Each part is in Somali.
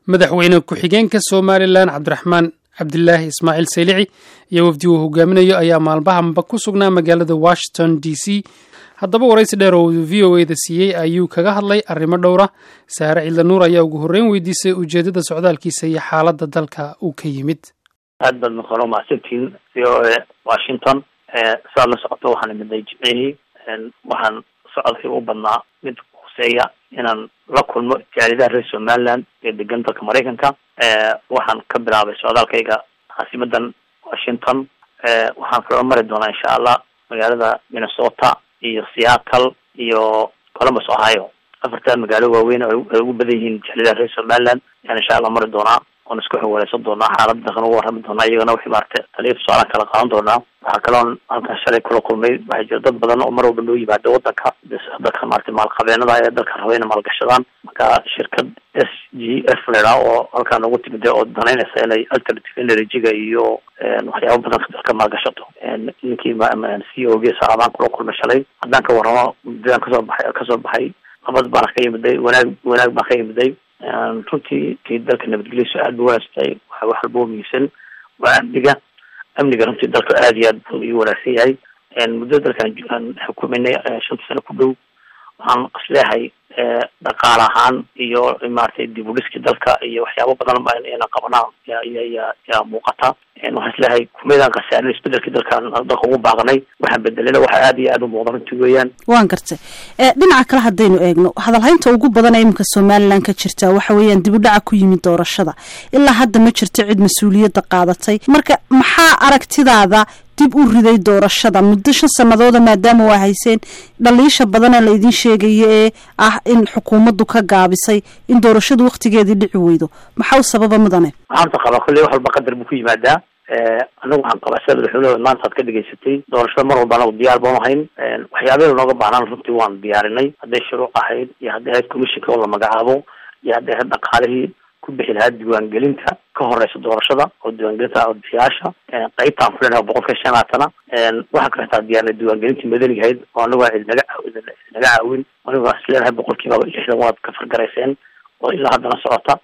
madaxweyne ku-xigeenka somalilan cabdiraxmaan cabdilaahi ismaaciil saylici iyo wafdi uu hogaaminayo ayaa maalmahanba ku sugnaa magaalada washington d c haddaba waraysi dheer oo uu v o e da siiyey ayuu kaga hadlay arrimo dhowra saare ciidla nuur ayaa ugu horreyn weydiisay ujeeddada socdaalkiisa iyo xaaladda dalka uu ka yimid aad baad maqano mahadsantiin v o e washington saad la socoto waxaan imiday jimcihii waxaan socodkii u badnaa mid huseeya inaan la kulmo jaalidaha reer somaliland ee degan dalka maraykanka waxaan ka bilaabay socdaalkayga caasimadan washington waxaan kaloo mari doonaa insha allah magaalada minnesota iyo seattle iyo columbus ohio afartaa magaalo waaweyn ay ugu badan yihiin jaalidaha reer somaliland ayaan insha allah mari doonaa oon isku xawaaleysan doonaa xaalada dalkan uga warrami doonaa iyagana wixii maarata taliya tusaalaan kala qaadan doonaa waxaa kaloon halkan shalay kula kulmay waxaa jira dad badan oo mar walba noo yimaada wadanka dadka maarata maalqabeenada ee dalka raba inay maalgashadaan marka shirkad s g f ladhaa oo halkaa noogu timida oo danaynaysa inay alternative energy-ga iyo waxyaaba badan dalka maalgashato ninkii c o g saabaan kula kulmay shalay haddaan ka warramo muddadaan kasoo baxay kasoo baxay nabad baana ka yimiday wanaag wanaag baan ka yimiday runtii kii dalka nabadgelyadiisu aad ba wanaagsantahay waxa wax walba muhiimsan waa amniga amniga runtii dalka aad iyo aad buu ii wanaagsan yahay muddada dalkan aan xukuminay shanta sano ku dhow waxaan isleehay dhaqaale ahaan iyo maratay dib u dhiskii dalka iyo waxyaaba badan ba inaan qabanaa ya ya yaa muuqata waxaan isleehay kumeydaan khasaarin isbedelkii dalkaan dalka ugu baaqnay waxaan bedelena waxa aad iyo aad u muuqda runtii weeyaan waan gartay dhinaca kale haddaynu eegno hadalhaynta ugu badan ee iminka somalilan ka jirta waxa weeyaan dib u dhaca ku yimid doorashada ilaa hadda ma jirto cid mas-uuliyadda qaadatay marka maxaa aragtidaada dib u riday doorashada muddo shan sanadooda maadaama waa hayseen dhaliisha badanee la idiin sheegayo ee ah in xukuumaddu ka gaabisay in doorashadu waktigeedii dhici weydo maxaa u sababa mudane waxaanta qabaa kolley wax walba qadar buu ku yimaadaa anagu waxaan qabaa sida madaxweyneha maanta aad ka dhegaysatay doorashada mar walba anagu diyaar baanu hayn waxyaabeeda nooga baahnaan runtii waan diyaarinay hadday shuruuc ahayd iyo hadday ahayd commissionka oo la magacaabo iyo hadday ahayd dhaqaalihii ku bixi lahaa diiwaangelinta ka horeysa doorashada oo diiwaangelinta codbixiyaasha qeybtaan ku leenaha boqolkiiba shan laatana waxaa kaletaa diyaarnay diiwaangelintii madanigahayd oo anagu aa idinaga idinaga caawin anigu is leenahay boqolkiiba lixdan waad ka fargarayseen oo ilaa haddana socota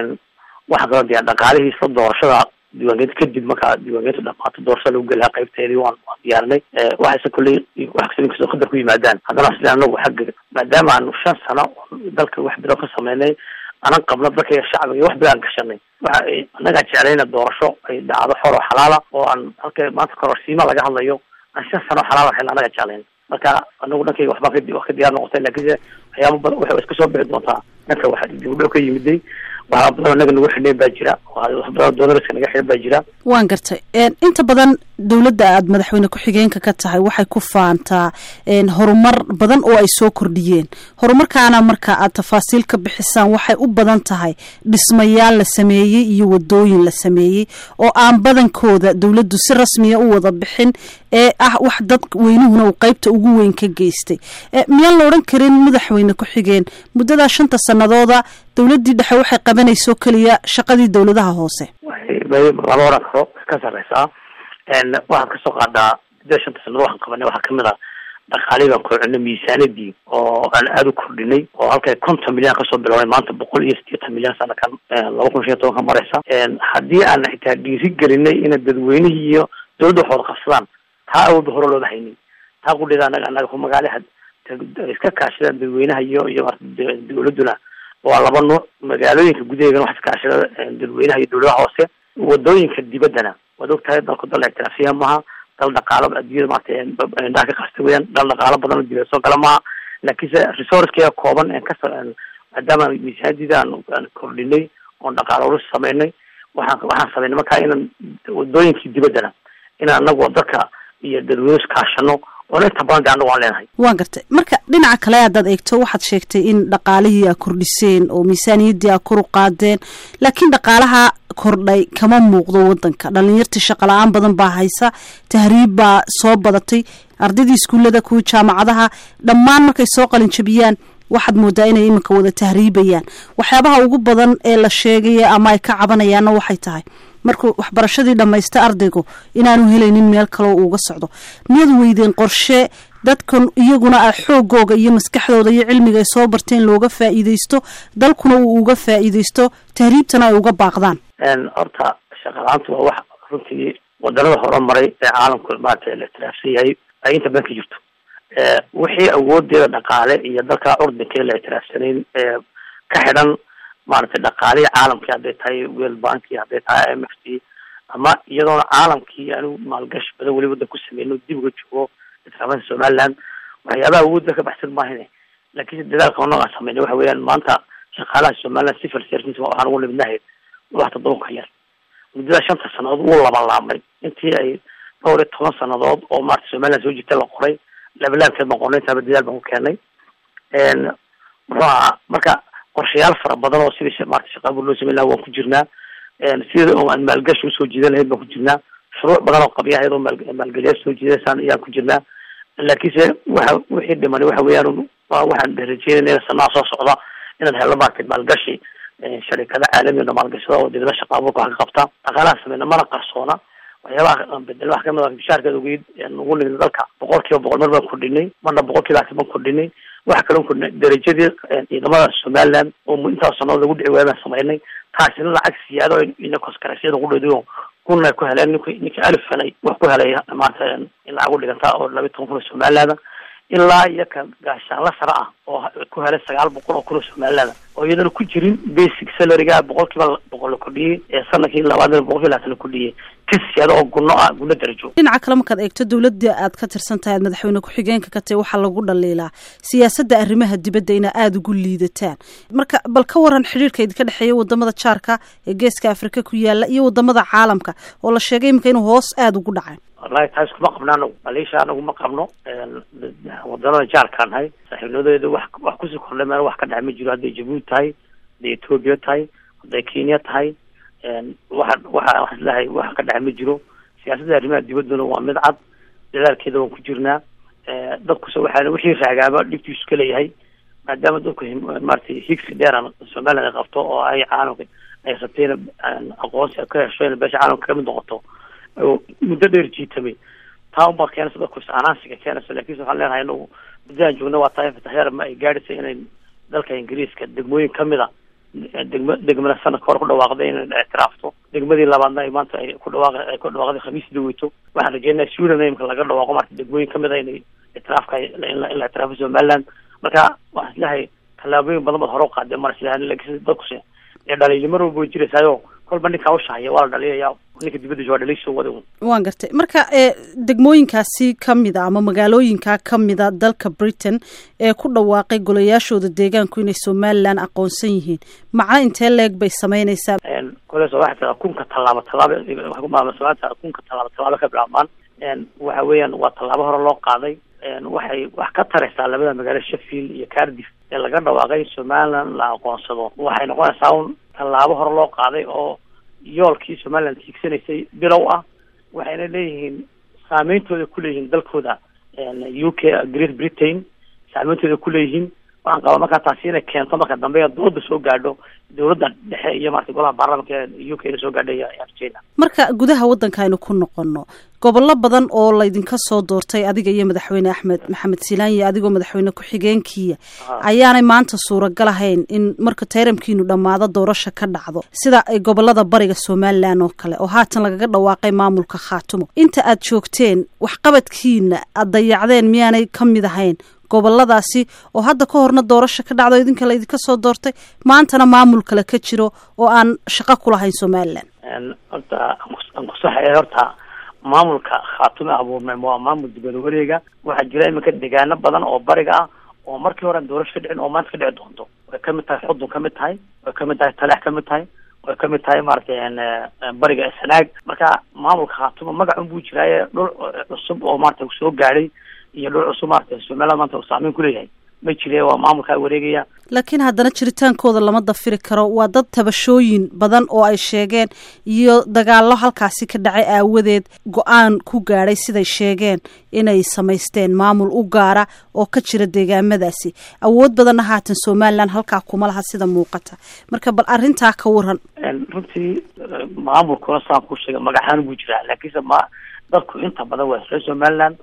waxaa kaloo diyaar dhaqaalihii isla doorashada diiwaangelinta kadib markaa diiwaangelinta dhamaato doorashada lagu geli lahaa qaybteedii waan waan diyaarinay waxayse kulley wax kasta inkastoo qadar ku yimaadaan haddana isle anagu xagga maadaama aanu shan sano dalka wax bilow ka sameynay anan qabno dalkaiga shacbiga iyo wax badan gashanay waxa annagaa jeclayna doorasho ay dhacdo xor oo xalaala oo aan halka maanta kororsiima laga hadlayo aan shan sano xalaal ahayn annaga jeclayn marka anagu dhankayga waxbaan ka wax ka diyaar noqotay lakiinse waxyaaba badan waxay iska soo bixi doontaa dhanka waxa dib u dhow ka yimiday waxaa badan anaga nagu xidhneen baa jira wax badan doonariska naga xidhan baa jira waan gartay inta badan dowladda aada madaxweyne ku-xigeenka ka tahay waxay ku faantaa horumar badan oo ay soo kordhiyeen horumarkaana marka aad tafaasiil ka bixisaan waxay u badan tahay dhismayaal la sameeyey iyo wadooyin la sameeyey oo aan badankooda dowladdu si rasmiya u wada bixin ee ah wax dad weynuhuna uu qeybta ugu weyn ka geystay miyaan la odhan karin madaxweyne ku-xigeen muddadaa shanta sanadooda dowladdii dhexe waxay qabanayso keliya shaqadii dowladaha hoose lama oran karo ka sareysaa waxaad kasoo qaadaa muddada shanta sanado waxaan qabanay waxaa kamid a dhaqaalii baan kordhinay miisaanadii oo aan aada u kordhinay oo halkay konton milyan kasoo biloway maanta boqol iyo sideetan milyan sanakan laba kun shan toban ka mareysa haddii aan xitaa dhiiri gelinay ina dadweynihii iyo dowladda wax wada qabsadaan taa awoodba hore looba haynin taa qudheeda anaga anaga ku magaalaha iska kaashadaan dadweynaha iyo iyo dowladuna waa laba nuuc magaalooyinka gudaheegana wax iskaashada dadweynaha iyo dowladaha hoose wadooyinka dibaddana waad og tahay dalku dal ictiraafiya maaha dal dhaqaalo adduunyada maarata indhaha ka qasta weyaan dal dhaqaalo badan oo dibad soo gala maaha laakiinse resourcekeega kooban en kas maadaama miisaanadiida aan aan kordhinay oon dhaqaalo urus sameynay waxaan waxaan sameynay markaa inaan wadooyinkii dibaddana inaan anagu dalka iyo dadweyne iskaashano oona inta badan de anagu aan leenahay waan gartay marka dhinaca kale haddaad eegto waxaad sheegtay in dhaqaalihii aa kordhiseen oo miisaaniyaddii aa kor u qaadeen laakiin dhaqaalaha kordhay kama muuqdo wadanka dhalinyartii shaqala-aan badan baa haysa tahriib baa soo badatay ardaydii iskuullada kuwa jaamacadaha dhammaan markay soo qalinjabiyaan waxaad moodaa inay iminka wada tahriibayaan waxyaabaha ugu badan ee la sheegaya ama ay ka cabanayaanna waxay tahay markuu waxbarashadii dhammaysta ardaygu inaanu helaynin meel kaleo uuga socdo miyaad weydeen qorshe dadkan iyaguna a xoogooga iyo maskaxdooda iyo cilmiga ay soo barteen looga faa'iidaysto dalkuna uu uga faa'iidaysto tahriibtana ay uga baaqdaan horta shaqalaantu waa wax runtii wadanada horumaray ee caalamku maarata la itiraafsan yahay ay inta badan ka jirto wixii awoodeeda dhaqaale iyo dalka curdinka la itiraafsanayn ee ka xidhan maaragtay dhaqaalihii caalamkii hadday tahay world banki hadday tahay m f t ama iyadoona caalamkii anigu maalgashi badan weli wadan ku sameyno dib uga joogo itiraafada somaliland waxyaabaha awoodda ka baxsan maahine laakiin dadaalka onaga sameynay waxa weeyaan maanta shaqaalaha somaliland civil service waxaan ugu nimidnahay wax toddoba ka yar muddada shanta sanadood wuu labalaabmay intii ay dhowr iyo toban sanadood oo maarata somaliland soo jirta la qoray labalaabkeed baan qornay intaaba dadaal baan ku keenay muxuu ahaa marka qorshayaal fara badan oo sidii maarata shaqaabur loo sameyn laha waan ku jirnaa sida oo aan maalgashi usoo jiidan lahayd baan ku jirnaa shuruuc badan oo qabyahayd oo maal maalgeliyaal soo jiidaysaan ayaan ku jirnaa laakiinse waxa wixii dhimani waxa weeyaan waxaan rajeynayna sanaa soo socda inaad helo maarata maalgashi sharikada caalamiga maalgashada oo dibada shaqaaburka wax ka qabta dhaqaalaha sameyna mana qarsoona waxyaabaha bedel wax kamid a bishaarkeed ogeyd ugu nimid dalka boqol kiiba boqol mar baan kordhinay marna boqol kiiba hasi baan kordhinay waxa kaloo kordhinay darajadii ciidamada somaliland oo intaas sanadood lagu dhici waaya baan sameynay taasina lacag siyaado ina koskarasyada ku dhediyo kuna ku heleen nink ninka alif helay wax ku helay maanta in lacag u dhiganta oo labiyi toban kun oo somaliland ilaa iyo ka gaashaanla sare ah oo ku helay sagaal boqol oo kun oo somaliland oo iyadana ku jirin basic salaryga boqol kiiba boqol la kordhiyey ee sanadkii labaadna boqol kiiba labaatan la kordhiyey kisiyada oo gunno ah gunno darajo dhinaca kale markaad eegto dowladda aad ka tirsan tahay aad madaxweyne ku-xigeenka ka tahay waxaa lagu dhaliilaa siyaasadda arrimaha dibadda ina aada ugu liidataan marka bal ka waran xidhiirka idinka dhexeeya wadamada jaarka ee geeska afrika ku yaala iyo wadamada caalamka oo la sheegay iminka inuu hoos aada ugu dhacay wallahi taas kuma qabno anagu maleesha anagu ma qabno wadanada jaarkaan nahay saaxiibnimadeedu wax wax kusii kordhay meel wax ka dhex ma jiro hadday jabuuti tahay hadday etoobiya tahay hadday kenya tahay waxa waxa wax islahay wax ka dhex ma jiro siyaasadda arrimaha dibadduna waa mid cad dadaalkeeda waan ku jirnaa dadkuse waxaa wixii raagaaba dhibtiisu ka leeyahay maadaama dadku maratay higsi dheeran somaliland ay qabto oo ay caalamka ay rabtayna aqoonsi ka hesho ina beesha caalamka kamid noqoto muddo dheer jiitamay taa unbaa keenaysa dadku is-anaansiga keenaysa lakiinse waxaan leenahay inagu muddadaan joogna waa tahay fataheer ma ay gaadhaysa inay dalka ingiriiska degmooyin kamid a degma degmada sanadka hore ku dhawaaqday inay ictiraafto degmadii labaadna ay maanta ay ku dhawaaq ay ku dhawaaqday khamiisdii weyto waxaan rajeynaya sweden imika laga dhawaaqo marka degmooyin kamid a inay ictiraafka in la ictiraafo somaliland marka waxaan islahay tallaabooyin badan baad hore u qaadeen mar islahay lakiin dadkuse ee dhaliili mar walba way jiraysaayo kolba ninkaa ushahaya waa la dhaliyaya ninka dibadda jooga dhaliisoo wada waan gartay marka ee degmooyinkaasi kamid a ama magaalooyinkaa kamida dalka britain ee ku dhawaaqay golayaashooda deegaanku inay somaliland aqoonsan yihiin macno intee leeg bay sameynaysaa koles waxay tadaa kunka tallaabo tallaaba kunka tallaabo tallaabo ka bilaabmaan waxa weeyaan waa tallaabo hore loo qaaday waxay wax ka taraysaa labada magaalo sheffield iyo cardiff ee laga dhawaaqay somaliland la aqoonsado waxay noqonaysaa un tallaabo hore loo qaaday oo yoolkii somaliland tiigsanaysay bilow ah waxayna leeyihiin saameyntooda kuleeyihiin dalkooda u k great britain saameyntooda kuleeyihiin waxaan qabaa markaa taasi inay keento marka dambe dooda soo gaadho dowladda dhexe iyo marata golaha baarlamanka ee u k na soo gaadhay ayaan rajeyna marka gudaha waddanka aynu ku noqono gobollo badan oo laydinka soo doortay adiga iyo madaxweyne axmed maxamed silaanye adigoo madaxweyne ku-xigeenkiiya ayaanay maanta suuragal ahayn in marka tayramkiinu dhammaado doorasha ka dhacdo sida gobolada bariga somalilan oo kale oo haatan lagaga dhawaaqay maamulka khaatumo inta aad joogteen waxqabadkiina aad dayacdeen miyaanay ka mid ahayn goboladaasi oo hadda ka horna doorasha ka dhacdo idinka laydinka soo doortay maantana maamul kale ka jiro oo aan shaqo ku lahayn somaliland horta aan kusaxaya horta maamulka khaatume abuurmay waa maamul dibada wareega waxaa jira iminka deegaano badan oo bariga ah oo markii hore aan doorasho ka dhicin oo maanta ka dhici doonto way kamid tahay xudun kamid tahay way kamid tahay taleex kamid tahay way kamid tahay maaragtay bariga sanaag marka maamulka khaatume magacun buu jiraaye dhul cusub oo maarata soo gaadhay iyo dhul cusub maarata somaliland maanta uu saameyn kuleeyahay ma jire waa maamulkaa wareegaya laakiin haddana jiritaankooda lama dafiri karo waa dad tabashooyin badan oo ay sheegeen iyo dagaallo halkaasi ka dhacay aawadeed go-aan ku gaadhay siday sheegeen inay samaysteen maamul u gaara oo ka jira deegaamadaasi awood badanna haatan somaliland halkaa kuma laha sida muuqata marka bal arrintaa ka waran runtii maamulkuna saan ku sheegay magaxaan buu jiraa laakiinse ma dadku inta badan waa reer somaliland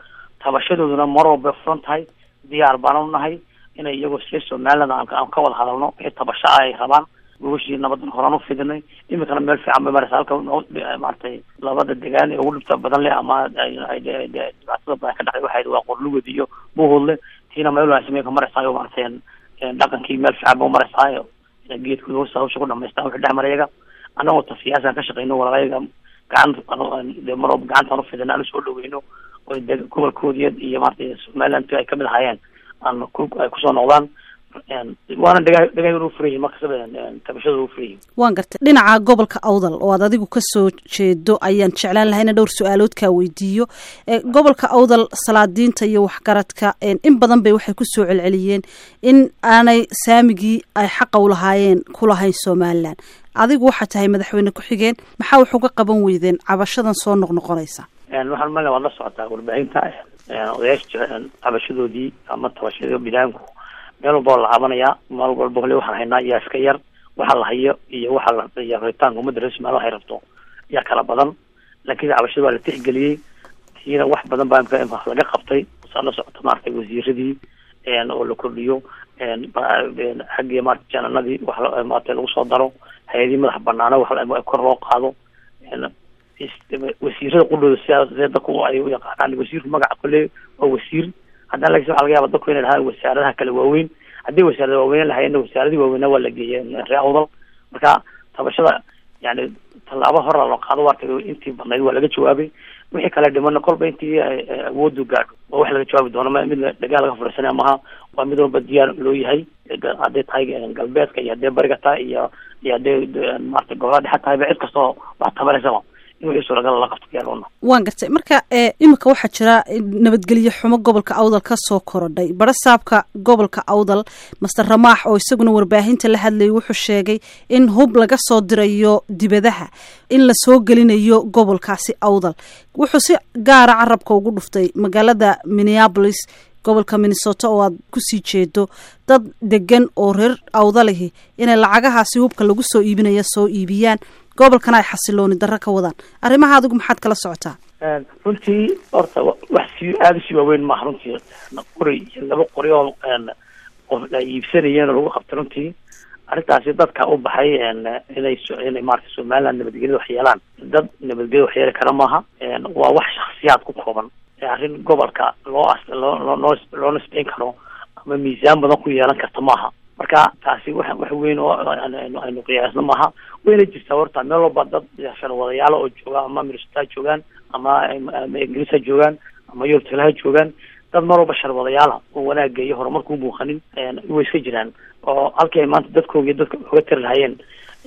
tabashadooduna mar walba furan tahay diyaar baan u nahay inay iyagoo sie somaliland aan ka wada hadalno wixii tabasho ah ay rabaan gogashii nabadan horaan u fidinay iminkana meel fiican bay maraysa halka maaragtay labada degaan ee ugu dhibta badan leh ama dhibaatada badan ka dhacday waxay waa qorlugod iyo buhoodle tiina meel wanaagsan bay ka maraysaa maaragtay dhaqankii meel fiican ba maraysaa geedkooda hoosta hawsha ku dhamaystaan wixii dhex marayaga annagoo ta siyaasaan ka shaqeyno walaalayaga gacan de mar walba gacantaan ufidina aan usoo dhaweyno oo gobolkoodiya iyo maaragtay somaliland ay kamid ahaayeen aan ay kusoo noqdaan waana dhega dhegahn u furan yihin markasaba tabashada u furan yihin waan gartay dhinaca gobolka awdal oo aad adigu kasoo jeedo ayaan jeclaan lahay ina dhowr su-aalood kaa weydiiyo gobolka awdal salaadiinta iyo waxgaradka in badan bay waxay kusoo celceliyeen in aanay saamigii ay xaqa u lahaayeen ku lahayn somalilan adigu waxaa tahay madaxweyne ku-xigeen maxaa wax uga qaban weydeen cabashadan soo noqnoqonaysa waxaan male waad la socotaa warbaahinta odayaasha cabashadoodii ama tabashadii bilaanku meel walba la caabanayaa meel walba hole waxaan haynaa yaa iska yar waxa la hayo iyo waxa la iyo rabitaanka ummadda reer somalia waxay rabto yaa kala badan laakiin cabashada waa la tixgeliyey tiina wax badan baa imka laga qabtay saa la socota maaragtay wasiiradii oo la kordhiyo xaggii maarata jananadii wax maarata lagu soo daro hay-adii madax banaana wax kor loo qaado wasiirada qudhooda sidaa see dadku ay u yaqaanaan wasiirku magaca kole waa wasiir haddana lakin waxa laga yaaba dadku inay dhahaan wasaaradaha kale waaweyn haddii wasaarada waaweyn lahayeenna wasaaradii waaweynaa waa la geeyay ree awdal marka tabashada yani tallaabo hora loo qaado waa tagay intii badnayd waa laga jawaabay wixii kale dhimana kolba intii awoodu gaadho waa wax laga jawaabi doono mid dhagaa laga furaysanaya maha waa mid walba diyaar loo yahay hadday tahay galbeedka iyo haddee bariga tahay iyo iyo hadday maarata gobolada dhexe tahayba cid kastoo wax tabanaysaba waan gartay marka imika waxaa jira nabadgelyo xumo gobolka awdal ka soo korodhay barasaabka gobolka awdal master ramaax oo isaguna warbaahinta la hadlayay wuxuu sheegay in hub laga soo dirayo dibadaha in lasoo gelinayo gobolkaasi awdal wuxuu si gaara carabka ugu dhuftay magaalada minneabolis gobolka minnesota oo aad kusii jeedo dad degan oo reer awdalihi inay lacagahaasi hubka lagu soo iibinaya soo iibiyaan gobolkana ay xasilooni darro ka wadaan arrimaha adigu maxaad kala socotaa runtii horta wax si aada usii waaweyn maaha runtii qori iyo laba qori oo qof ay iibsanayeen oo lagu qabtay runtii arrintaasi dadka u baxay inay inay maarata somaliland nabadgelyada wax yeelaan dad nabadgelyada wax yeeli kara maaha waa wax shaksiyaad ku kooban arrin gobolka loo loo loo loo nisbeyn karo ama miisaan badan ku yeelan karta maaha marka taasi wax wax weyn oo aynu qiyaasno maaha wayna jirtaa horta meel walba dad sharwadayaalo oo jooga ama minnesota joogaan ama ama ingiriis ha joogaan ama yurub tale ha joogaan dad mar walba sharwadayaala oo wanaaga iyo horumarku muuqanin way iska jiraan oo halkii ay maanta dadkooga iyo dadka uga tari lahayeen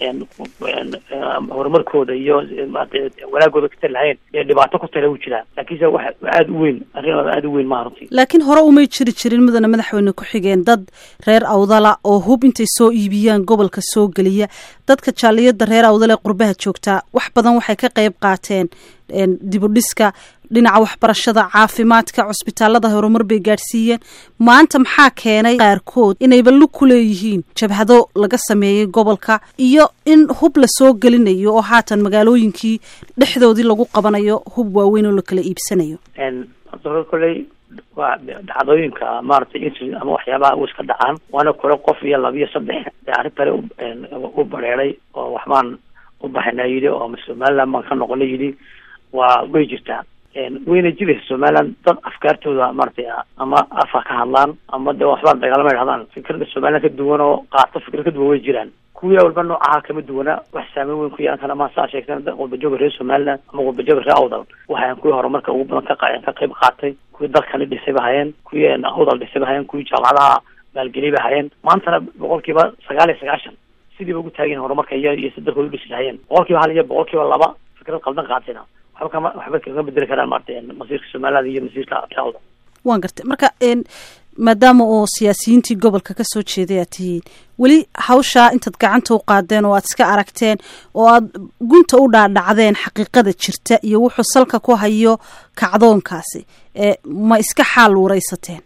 horumarkooda iyo wanaagooda ka tari lahayeen ee dhibaato ku tale u jiraan laakiinse wax aada u weyn arrin aada u weyn maha runtii laakiin hore umay jiri jirin mudana madaxweyne ku-xigeen dad reer awdala oo hub intay soo iibiyaan gobolka soo geliya dadka jaaliyada reer awdal ee qurbaha joogtaa wax badan waxay ka qayb qaateen dibudhiska dhinaca waxbarashada caafimaadka cusbitaalada horumar bay gaadhsiiyeen maanta maxaa keenay qaarkood inayba lug ku leeyihiin jabhado laga sameeyey gobolka iyo in hub la soo gelinayo oo haatan magaalooyinkii dhexdoodii lagu qabanayo hub waaweyn oo la kala iibsanayo koley waa dhacdooyinka maaragtay insi ama waxyaabaha u iska dhacaan waana kore qof iyo laba iyo saddex ee arrintani u bareeray oo waxbaan u baxayna yidhi oo ama somaliland baan ka noqona yidhi waa way jirtaa wayna jiraysa somaliland dad afkaartooda maaragtay ama afa ka hadlaan ama de waxbaan dagaalama dhahdaan fikrada somaliland ka duwan oo qaato fikrad ka duwan way jiraan kuwii walba noocaha kama duwana wax saameyn weyn ku yeelan kara ma saa sheegteen qurbajoga reer somaliland ama qurbajoga reer awdal waxayan kuwii horumarka ugu badan ka ka qayb qaatay kuwii dalkani dhisay ba hayeen kuwii awdal dhisay ba hayeen kuwii jaamacadaha maalgeliyay ba hayeen maantana boqolkiiba sagaal iyo sagaashan sidiiba ugu taageen horumarka iyo iyo si dalkooda udhisi lahayeen boqolkiiba hal iyo boqolkiiba laba fikrad qaldan qaatayna waxba kama waxba kaga bedeli karaan maarata masiirka somaliland iyo masiirka reer awdal waan gartay marka maadaama oo siyaasiyiintii gobolka ka soo jeeday aad tihiin weli hawshaa intaad gacanta u qaadeen oo aad iska aragteen oo aad gunta u dhaadhacdeen xaqiiqada jirta iyo wuxuu salka ku hayo kacdoonkaasi ma iska xaal waraysateen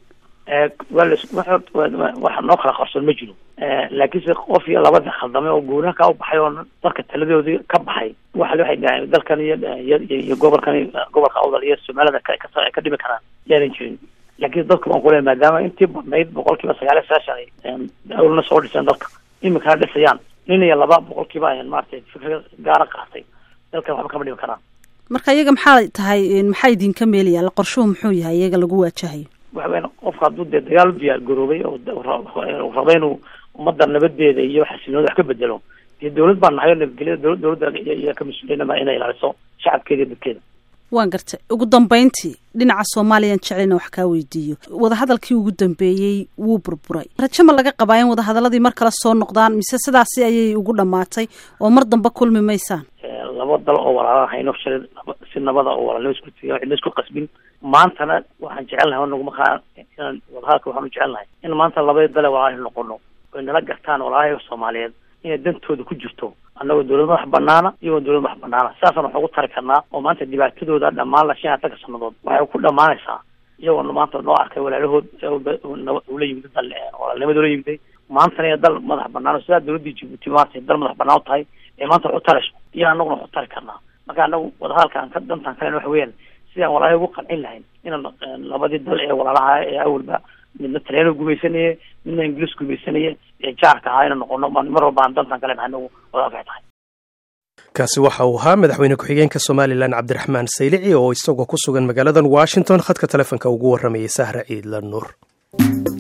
waa la waxa noo kala qarsoon ma jiro laakiinse qof iyo labada khaldamay oo guuraha ka u baxay oo dadka taladoodii ka baxay waxa waxay dhahay dalkan iyo iyo gobolkan gobolka awdal iyo soomaalida ka ka dhimi karaan yaanan jirin laakiin dadku waan kule maadaama intii badnayd boqol kiiba sagaal iyo sagaashan awlna soo dhiseen dalka iminkana dhisayaan nin iyo laba boqol kiiba maaragtay fikra gaara qaatay dalkan waxba kama dhimi karaan marka iyaga maxaa tahay maxaa idinka meelaya qorshuhu muxuu yahay iyaga lagu waajahayo waxa weyan qofka hadduu dee dagaal u diyaar garoobay oo raba inuu ummadda nabadeeda iyo xasilnooda wax ka bedelo dee dawlad baa nahay oo nabadgelyada dowla dowladda iya ka mas-uuliyana inay ilaaliso shacabkeeda iyo dadkeeda waan gartay ugu dambeyntii dhinaca soomaaliyaan jeclayna wax kaa weydiiyo wadahadalkii ugu dambeeyey wuu burburay rajo ma laga qabaa in wadahadaladii mar kale soo noqdaan mise sidaasi ayay ugu dhamaatay oo mar dambe kulmi maysaan laba dal oo walaala hayno shalay si nabada oo walaalnimo isku tiga cidna isku qasbin maantana waxaan jecelnahay naguma kaa inaan wadahadalka waxaan u jecelnahay in maanta labadii dale walaalahi noqono oy nala gartaan walaalaha soomaaliyeed inay dantooda ku jirto annagoo dawlad madax banaana iyagoo dawlad madax banaana sidaasaan wax ugu tari karnaa oo maanta dhibaatadooda dhammaan la shan iyo atanka sanadood waxay ku dhamaanaysaa iyagoo maanta noo arkay walaalahood ula yimid dal walaalnimada ula yimiday maantana iyo dal madax banaan oo sidaa dawladdii jibuuti maanta dal madax banaan u tahay ee maanta wax u tarayso iyo annaguna wax u tari karnaa marka anagu wadahadalkaan ka dantaan kalen waxa weeyaan sidaan walaalaha ugu qancin lahayn inaan labadii dal ee walaalaha ee awalba midna talyaaniga gumaysanaya midna ingiliis gumaysanaya ee jaarka ahaa inaan noqono mar walba aan dantaan kale nahay anagu wadahadalka tahay kaasi waxa uu ahaa madaxweyne ku-xigeenka somalilan cabdiraxmaan saylici oo isagoo ku sugan magaaladan washington khadka telefonka ugu warramayay sahra ciidla nuur